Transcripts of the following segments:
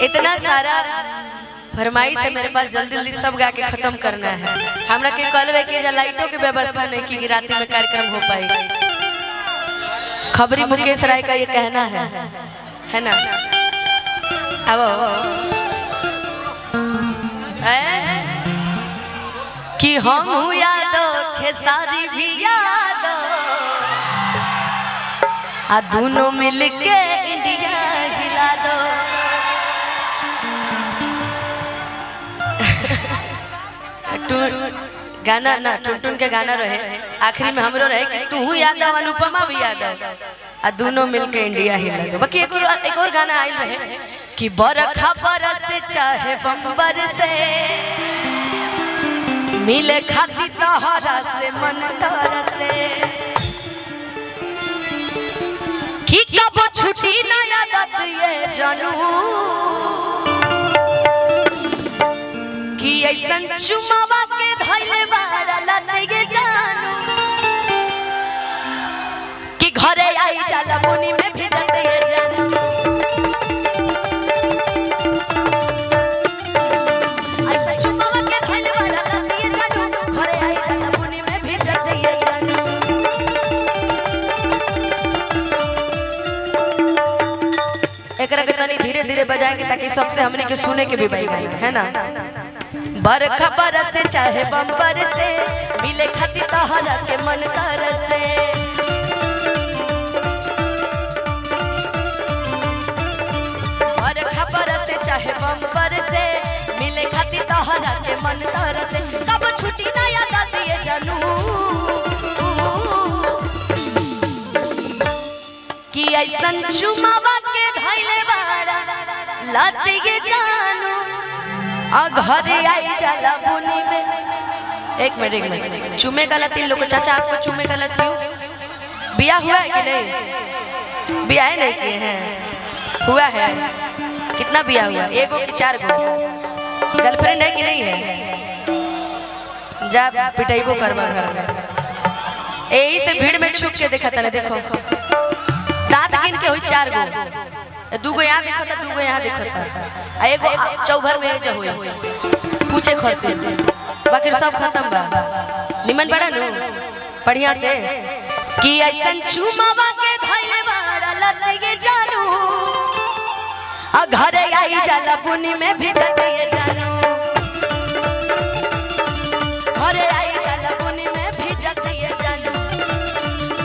इतना सारा फरमाइश है मेरे पास जल्दी जल्दी सब गा के खत्म करना है हमरा के कल रहे कि जा लाइटों की व्यवस्था नहीं की कि रात में कार्यक्रम हो पाए खबरी मुकेश राय का ये कहना है है ना अब कि हम यादो खेसारी भी यादो आ दोनों मिलके इंडिया हिला दो टू- गाना ना टुनटुन के गाना रहे आखिरी में हमरो रहे कि तू यादव अनुपमा भी यादव आ दोनों मिलके इंडिया हिला दो बाकी एक और एक और गाना आइल रहे कि बरखा बरस चाहे बम्बर से मिले खाती तहरा से मन तहरा से कि कब छुट्टी ना यादत ये जानू कि ऐसन चुमावा के धैले बारा लते जानू कि घरे आई जाला मुनी में भी जते ये जानू ऐसन चुमावा के धैले बारा लते ये जानू घरे आई जाला मुनी में भी जते ये जानू एकरा के तनी धीरे धीरे बजाएंगे ताकि सबसे हमने के सुने के भी भाई गाना है ना बरखा बरस चाहे बम्बर से मिले खाती तहरा के मन तर से बरखा बरस चाहे बम्बर से मिले खाती तहरा के मन तर से कब छुट्टी ना याद आती है जानू कि ऐसन चुमावा के धैले बारा लाते के जानू आ घरे आई जाला बुनी में एक मिनट एक मिनट चुमे का लती लोग चाचा आपको चुमे का लती हूँ बिया हुआ है कि नहीं बिया है नहीं किए हैं हुआ है कितना बिया हुआ एगो कि चार गो गर्लफ्रेंड है कि नहीं है जा पिटाइबो करवा घर में यही से भीड़ में छुप के देखा था देखो दांत गिन के हुई चार गो दूगो यहाँ देखा था दूगो यहाँ देखा था आ एगो चौभर में जो हुई पूछे खोते बाकी सब खत्म बा निमन बड़ा नु बढ़िया से कि ऐसन चुमावा के धैले बाड़ा लगे जानू आ घरे आई जाला बुनी में भी जतिए जानू घरे आई जाला बुनी में भी जतिए जानू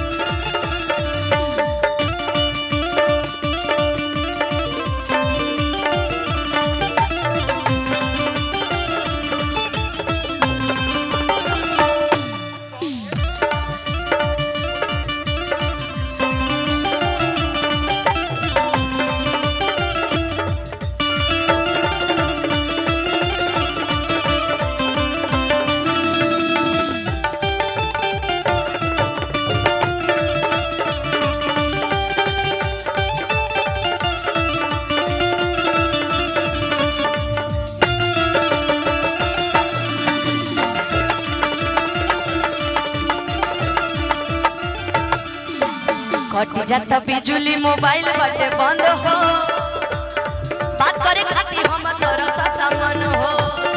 कट जाता बिजुली मोबाइल बटे बंद हो बात करे खातिर हम तोरा सता मन हो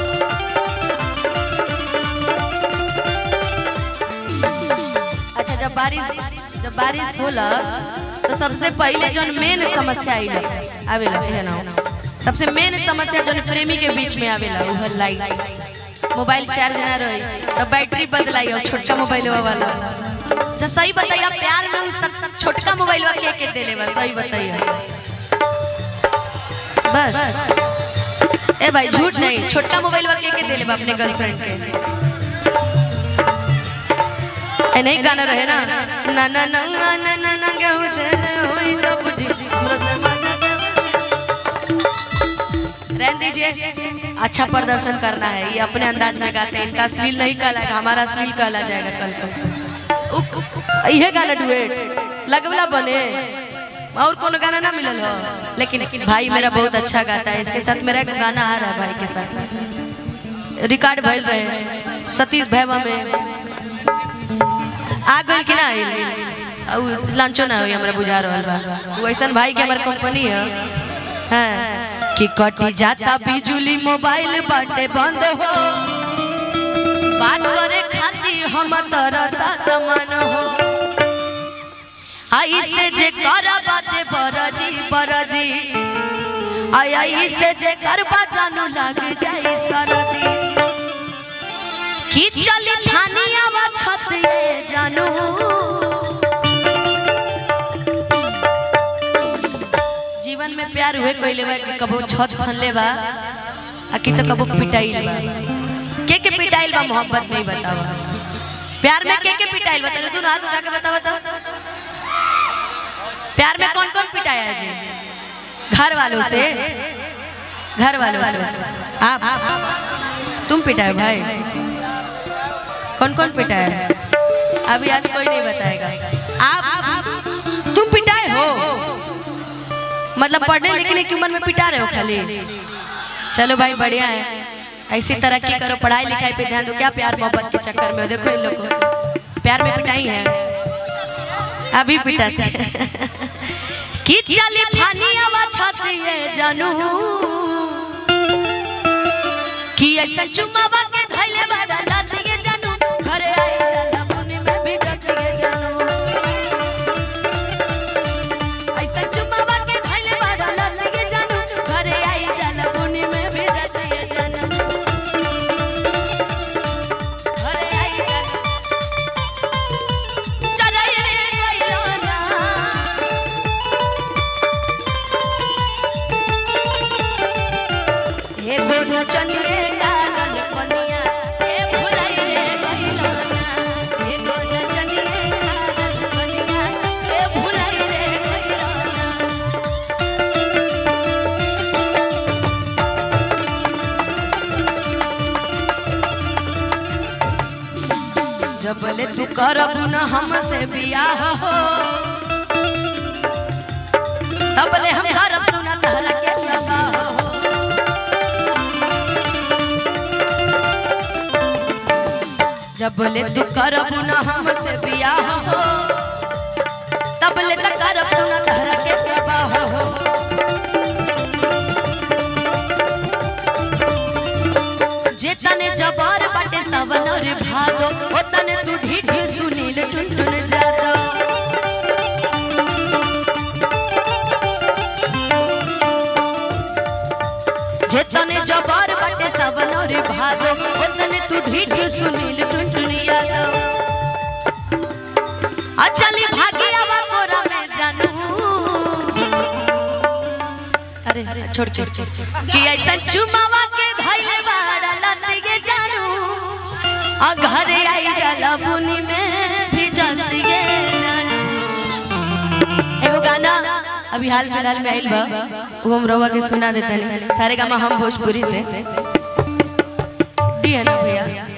अच्छा जब बारिश जब बारिश होला तो सबसे पहले जो मेन समस्या आइला आवेला है ना सबसे मेन समस्या जो प्रेमी के बीच में आवेला वो है लाइट मोबाइल चार्ज ना रही तो बैटरी बदलाई और छोटका मोबाइल वाला अच्छा सही बताइए प्यार में उस सब छोटका मोबाइल के के देले बस सही बताइए बस ए भाई झूठ नहीं छोटका मोबाइल के के देले बा अपने गर्लफ्रेंड के ए नहीं गाना रहे ना ना ना ना ना ना ना ना गेहूं देले होई तो बुझी रहने दीजिए अच्छा प्रदर्शन करना है ये अपने अंदाज में गाते हैं इनका अश्लील नहीं कहलाएगा हमारा अश्लील कहला जाएगा कल को उक, उक, इहे गाना डुएट लगवला बने और कोनो गाना ना मिलल हो लेकिन भाई मेरा बहुत अच्छा गाता है इसके साथ मेरा एक गाना आ रहा है भाई के साथ रिकॉर्ड भइल रहे सतीश भैवा में आ गइल कि ना आइल लंचो ना होई हमरा बुझा रहल बा वो ऐसन भाई के हमर कंपनी है हाँ, कि कटी जाता बिजुली मोबाइल बाटे बंद हो बात करे खाती हम तोरा साथ मन हो आई से जे कर बाते बरजी बरजी आई आई से जे करबा जानू लग जाई सरदी की चली थानी आवा छत ये जानू जीवन में प्यार हुए कोई बा कि कबो छत फनले बा आ कि तो कबो पिटाइल बा के के पिटाइल बा मोहब्बत में ही बतावा प्यार में के के पिटाइल बा तेरे तू हाथ उठा के बता बता प्यार में कौन कौन पिटाया है जी घर वालों से घर वालों से आप तुम पिटाए भाई कौन कौन पिटाया है अभी आज कोई नहीं बताएगा आप तुम पिटाए हो मतलब पढ़ने लिखने की उम्र में पिटा रहे हो खाली चलो भाई बढ़िया है ऐसी तरक्की करो पढ़ाई लिखाई पे ध्यान दो क्या प्यार मोहब्बत के चक्कर में हो देखो इन लोग को प्यार में पिटाई है अभी पिटाते हैं कि चली फानी आवा छाती है जानू कि ऐसा चुमावा के धैले बाड़ा लाती है जानू घरे आई जाला पुनी में भी जाती है जानू ऐसा चुमावा के धैले बाड़ा लाती है जानू घरे आई जाला पुनी में भी जाती है जानू घरे आई जाला चले गइलो ना हे गोनू चनिए गालन कनिया हे भुलाई रे गइलाना हे गोनू चनिए गालन कनिया हे भुलाई रे गइलाना जबले तू करबू न हमसे बियाह हो तबले हम करब सुना तहरा के सगा हो जब बोले तू करब न हमसे बियाह हो तब ले तक करब सुना तहरा के सबाह हो जे तने जबर बाटे सवन रे भागो ओ तने तू ढीढी सुनील टुनटुन जादो जे तने जबर बाटे सवन रे भागो ओ तने तू ढीढी सुनील टुनटुन जादो आ चली भागी आवा कोरा में जानू अरे छोड़ छोड़ छोड़ कि ऐसा चुमावा के धैले बाड़ा लतिगे जानू आ घरे आई जाला बुनी में भी जलतिगे जानू एगो गाना अभी हाल फिलहाल में आइल बा वो हम रवा के सुना देता नहीं सारे गामा हम भोजपुरी से डी है ना भैया